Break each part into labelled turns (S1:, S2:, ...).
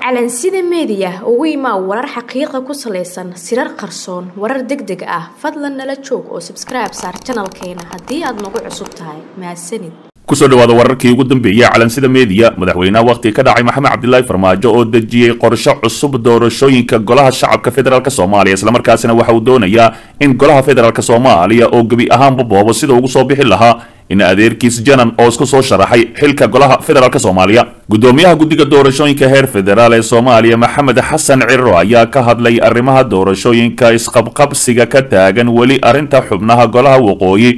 S1: calansida meediya ugu imaa warar xaqiiqa ku salaysan sirar qarsoon warar deg deg ah fadlan nala joog oo sabskribe saar janalkeena haddii aad nagu cusub tahay mahadsanid
S2: kusoo dhawaada wararkii ugu dambeeyey calansida meediya madaxweynaha wakhti ka dhacay maxamed cabdilaahi farmaajo oo dejiyey qorshe cusub doorashooyinka golaha shacabka federaalk soomaaliya islamarkaasina waxa uu doonayaa in golaha federaalk soomaaliya oo gebi ahaanba boobo sida ugu soo bixi lahaa in adeerkiis janan oo isku soo sharaxay xilka golaha federaalk soomaaliya gudoomiyaha guddiga doorashooyinka heer federaal ee soomaaliya maxamed xasan ciro ayaa ka hadlay arrimaha doorashooyinka isqabqabsiga ka taagan weli arrinta xubnaha golaha waqooyi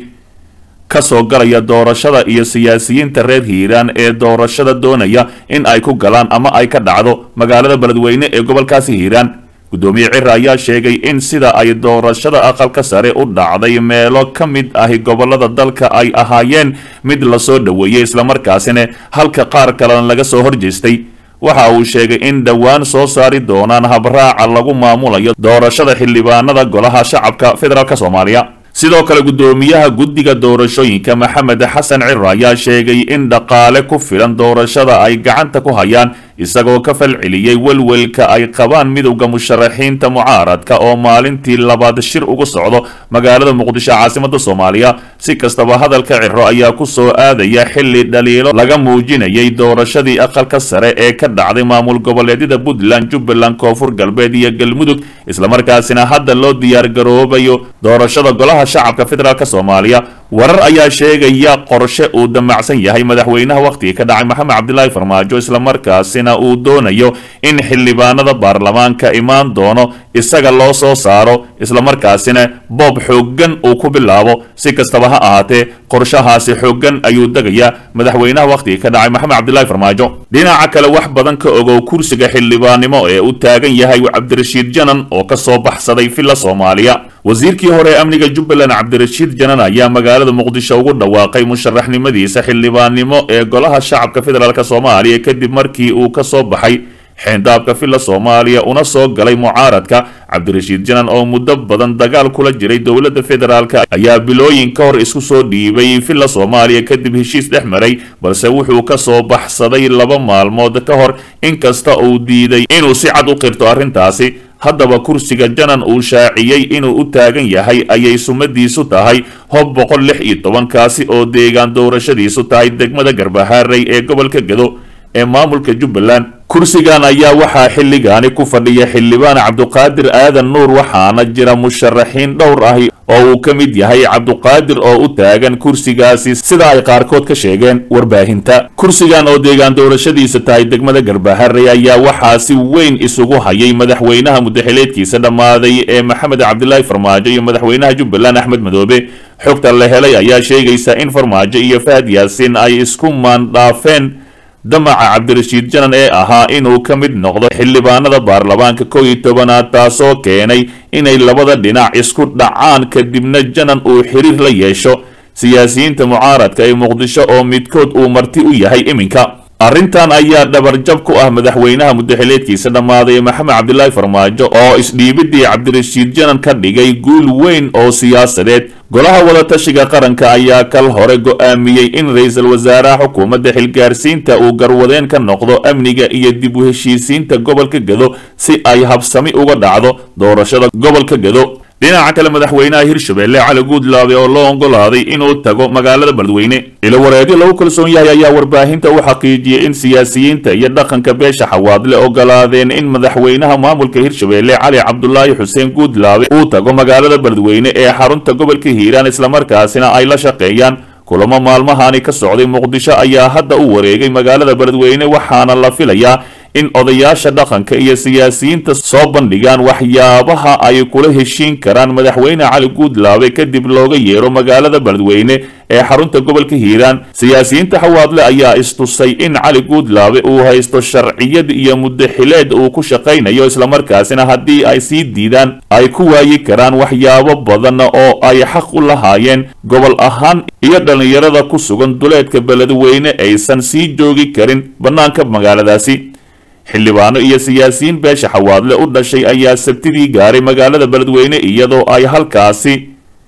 S2: kasoo galaya doorashada iyo siyaasiyiinta reer hiiraan ee doorashada doonaya in ay ku galaan ama ay ka dhacdo magaalada beledweyne ee gobolkaasi hiiraan gudoomiye cira ayaa sheegay in sida ay doorashada aqalka sare u dhacday meelo ka mid ahi gobolada dalka ay ahaayeen mid lasoo dhoweeyey islamarkaasina halka qaar kalena laga soo horjeestay waxa uu sheegay in dhowaan soo saari doonaan habraaca lagu maamulayo doorashada xildhibaanada golaha shacabka federaalk soomaaliya sidoo kale gudoomiyaha guddiga doorashooyinka maxamed xasan ciro ayaa sheegay in dhaqaale ku filan doorashada ay gacanta ku hayaan isagoo ka falceliyey welwelka ay qabaan midowda musharaxiinta mucaaradka oo maalintii labaad shir ugu socdo magaalada muqdisho caasimada soomaaliya si kastaba hadalka ciro ayaa ku soo aadaya xilli dhaliilo laga muujinayay doorashadii aqalka sare ee ka dhacday maamul goboleedyada puntland jubbaland koonfur galbeed iyo galmudug islamarkaasina hadda loo diyaargaroobayo doorashada golaha shacabka federaalk soomaaliya warar ayaa sheegaya qorshe uu damacsan yahay madaxweynaha wakhtiga ka dhacay maxamed cabdilaahi farmaajo islamarkaasina uu doonayo in xildhibaanada baarlamaanka imaan doono isaga loo soo saaro islamarkaasina boob xooggan uu ku bilaabo si kastaba ha ahaatee qorshahaasi xooggan ayuu degayaa madaxweynaha wakhtiga ka dhacay maxamed cabdilaahi farmaajo dhinaca kale wax badan ka ogow kursiga xildhibaannimo ee u taagan yahay cabdirashiid janan oo ka soo baxsaday villa soomaaliya wasiirkii hore ee amniga jubbaland cabdirashiid janan ayaa magaalada muqdisho ugu dhawaaqay musharaxnimadiisa xildhibaannimo ee golaha shacabka federaalk soomaaliya kadib markii uu ka soo baxay xeendaabka villa soomaaliya una soo galay mucaaradka cabdirashiid janan oo muddo badan dagaal kula jiray dowladda federaalk ayaa bilooyin ka hor isku soo dhiibay villa soomaaliya kadib heshiis dhex maray balse wuxuu ka soo baxsaday laba maalmood ka hor inkasta uu diiday inuu si cad u qirto arrintaasi haddaba kursiga janan uu shaaciyey inuu u taagan yahay ayay sumadiisu tahay hob boqol lix iyo tobankaasi oo deegaan doorashadiisu tahay degmada garbahaarey ee gobolka gedo ee maamulka jubbaland kursigan ayaa waxaa xilligaani ku fadhiya xildhibaan cabduqaadir aadan nuur waxaana jira musharaxiin dhowr ahi oo uu ka mid yahay cabduqaadir oo u taagan kursigaasi sida ay qaarkood ka sheegeen warbaahinta kursigan oo deegaan doorashadiisa tahay degmada garbaharey ayaa waxaa si weyn isugu hayay madaxweynaha mudaxileedkiisa dhammaaday ee maxamed cabdilaahi farmaajo iyo madaxweynaha jubbaland axmed madoobe xogta la helay ayaa sheegaysa in farmaajo iyo fahad yaasiin ay isku maandhaafeen damaca cabdirashiid janan ee ahaa inuu ka mid noqdo xildhibaanada baarlamaanka kow iyo tobanaad taasoo keenay inay labada dhinac isku dhacaan kadibna janan uu xiriir la yeesho siyaasiyiinta mucaaradka ee muqdisho oo midkood uu marti u yahay iminka arrintan ayaa dhabarjab ku ah madaxweynaha mudaxileedkiisa dhammaaday maxamed cabdilaahi farmaajo oo isdhiibidii cabdirashiid janan ka dhigay guul weyn oo siyaasadeed golaha wadatashiga qaranka ayaa kal hore go'aamiyey in ra-iisul wasaaraha xukuumadda xilgaarsiinta uu garwadeen ka noqdo amniga iyo dib u heshiisiinta gobolka gedo si ay habsami uga dhacdo doorashada gobolka gedo dhinaca kale madaxweynaha hirshabelle cali guudlaabe oo loo ogolaaday inuu tago magaalada beledweyne ilowareedyo lagu kalsoon yahay ayaa warbaahinta u xaqiijiyey in siyaasiyiinta iyo dhaqanka beesha xawaadle ogolaadeen in madaxweynaha maamulka hirshabelle cali cabdulaahi xuseen guudlaabe uu tago magaalada beledweyne ee xarunta gobolka hiiraan islamarkaasina ay la shaqeeyaan kulamo maalmahani ka socday muqdisho ayaa hadda u wareegay magaalada beledweyne waxaana la filayaa in odayaasha dhaqanka iyo siyaasiyiinta soo bandhigaan waxyaabaha ay kula heshiin karaan madaxweyne cali guudlaabe kadib looga yeero magaalada beledweyne ee xarunta gobolka hiiraan siyaasiyiinta xawaadle ayaa istusay in cali guudlaabe uu haysto sharciyad iyo mudaxileed uu ku shaqaynayo islamarkaasina haddii ay sii diidaan ay ku waayi karaan waxyaabo badan oo ay xaq u lahaayeen gobol ahaan iyo dhallinyarada ku sugan duleedka beledweyne aysan sii joogi karin bannaanka magaaladaasi xildhibaano iyo siyaasiyiin beesha xawaadle u dhashay ayaa sabtidii gaaray magaalada beledweyne iyadoo ay halkaasi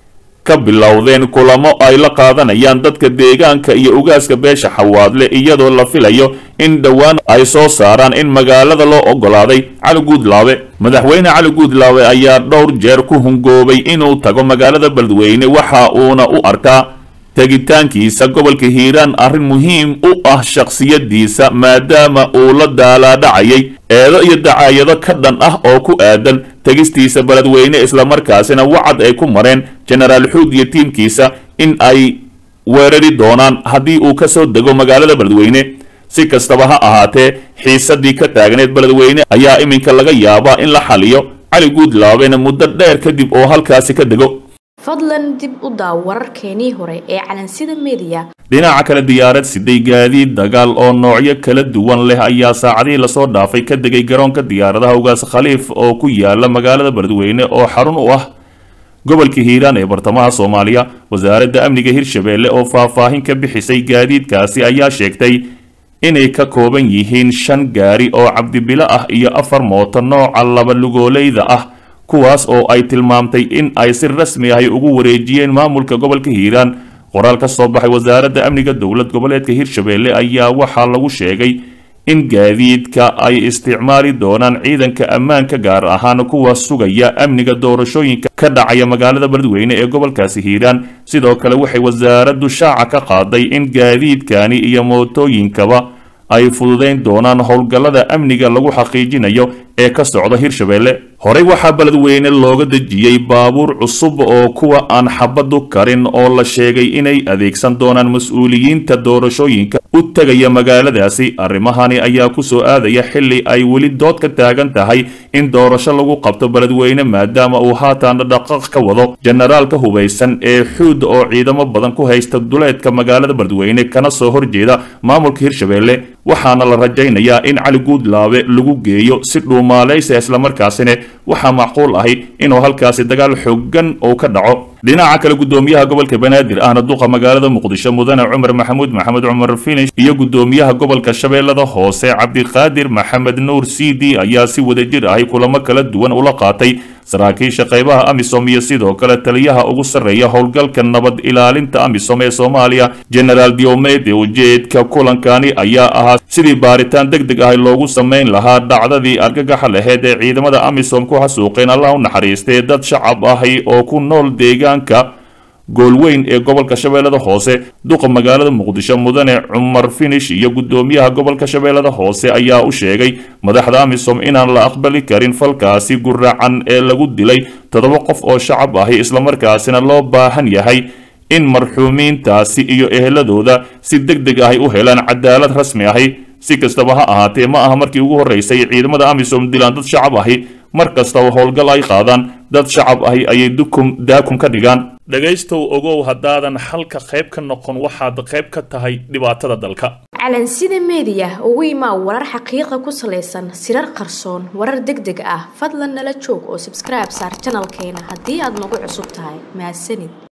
S2: ka bilowdeen kulamo ay la qaadanayaan dadka deegaanka iyo ugaaska beesha xawaadle iyadoo la filayo in dhowaan ay soo saaraan in magaalada loo ogolaaday cali guudlaabe madaxweyne cali guudlaabe ayaa dhowr jeer ku hungoobay inuu tago magaalada beledweyne waxa uuna u arkaa tegitaankiisa gobolka hiiraan arrin muhiim u ah shakhsiyadiisa maadaama uu la daalaadhacayay eedo iyo dacaayado ka dhan ah oo ku aadan tegistiisa beledweyne islamarkaasina wacad ay ku mareen jenaraal xuud iyo tiimkiisa in ay weerari doonaan haddii uu ka soo dego magaalada beledweyne si kastaba ha ahaatee xiisadii ka taagneed beledweyne ayaa iminka laga yaabaa in la xaliyo cali guudlaabena muddo dheer kadib oo halkaasi ka dego
S1: fadlan dib u daaw wararkeenii hore ee calansida mediya
S2: dhinaca kale diyaarad siday gaadiid dagaal oo noocyo kala duwan leh ayaa saacadihii lasoo dhaafay ka degay garoonka diyaaradaha ugaas khaliif oo ku yaala magaalada beledweyne oo xarun u ah gobolka hiiraan ee bartamaha soomaaliya wasaaradda amniga hirshabeelle oo faahfaahin ka bixisay gaadiidkaasi ayaa sheegtay inay ka kooban yihiin shan gaari oo cabdibilo ah iyo afar mooto nooca laba lugoolayda ah kuwaas oo ay tilmaamtay in ay si rasmi ahy ugu wareejiyeen maamulka gobolka hiiraan qoraal ka soo baxay wasaaradda amniga dowlad goboleedka hirshabeelle ayaa waxaa lagu sheegay in gaadiidka ay isticmaali doonaan ciidanka ammaanka gaar ahaan kuwa sugaya amniga doorashooyinka ka dhacaya magaalada beledweyne ee gobolkaasi hiiraan sidoo kale waxay wasaaraddu shaaca ka qaaday in gaadiidkani iyo mootooyinkaba ay fududayn doonaan howlgallada amniga lagu xaqiijinayo ee ka socda hirshabeelle horey waxaa beledweyne looga dejiyey baabuur cusub oo kuwa aan xabadu karin oo la sheegay inay adeegsan doonaan mas-uuliyiinta doorashooyinka u tegaya magaaladaasi arrimahani ayaa ku soo aadaya xilli ay weli dood ka taagan tahay in doorasho lagu qabto beledweyne maadaama uu haatan dhaqaq ka wado jenaraalka hubaysan ee xuud oo ciidamo badan ku haysta duleedka magaalada beledweyne kana soo horjeeda maamulka hirshabeelle waxaana la rajaynayaa in cali guudlaabe lagu geeyo si dhuumaalaysa islamarkaasina waxaa macquul ahi inuu halkaasi dagaal xoogan uu ka dhaco dhinaca kale gudoomiyaha gobolka banaadir ahna duqa magaalada muqdisho mudane cumar maxamuud maxamed cumar finish iyo gudoomiyaha gobolka shabeellada hoose cabdiqaadir maxamed nuur c d ayaa si wadajir ahi kulamo kala duwan ula qaatay saraakiisha qaybaha amisom iyo sidoo kale taliyaha ugu sarreeya howlgalka nabad ilaalinta amisom ee soomaaliya genaraal diomede ujeedka kulankani ayaa ahaa sidii baaritaan deg deg ah loogu samayn lahaa dhacdadii argagaxa laheyd ee ciidamada amisom ku xasuuqeen allah u naxariistee dad shacab ahi oo ku nool deegaanka goolweyn ee gobolka shabeellada hoose duqa magaalada muqdisho mudane cumar finish iyo gudoomiyaha gobolka shabeellada hoose ayaa u sheegay madaxda amisom inaan la aqbali karin falkaasi guracan ee lagu dilay toddoba qof oo shacab ahi islamarkaasina loo baahan yahay in marxuumiintaasi iyo eheladooda si deg deg ahi u helaan cadaalad rasmi ahi si kastaba ha ahaatee ma aha markii ugu horreysay ciidamada amisom dilaan dad shacab ahi mar kastaba howlgal ay qaadaan dad shacab ahi ayay dukum daakum ka dhigaan dhegaystow ogow haddaadan xalka qayb ka noqon waxaad qayb ka tahay dhibaatada dalka
S1: calansida mediya ugu imaa warar xaqiiqa ku salaysan sirar qarsoon warar deg deg ah fadlan nala joog oo sabskribe saar janalkeena haddii aad nagu cusub tahay mahadsanid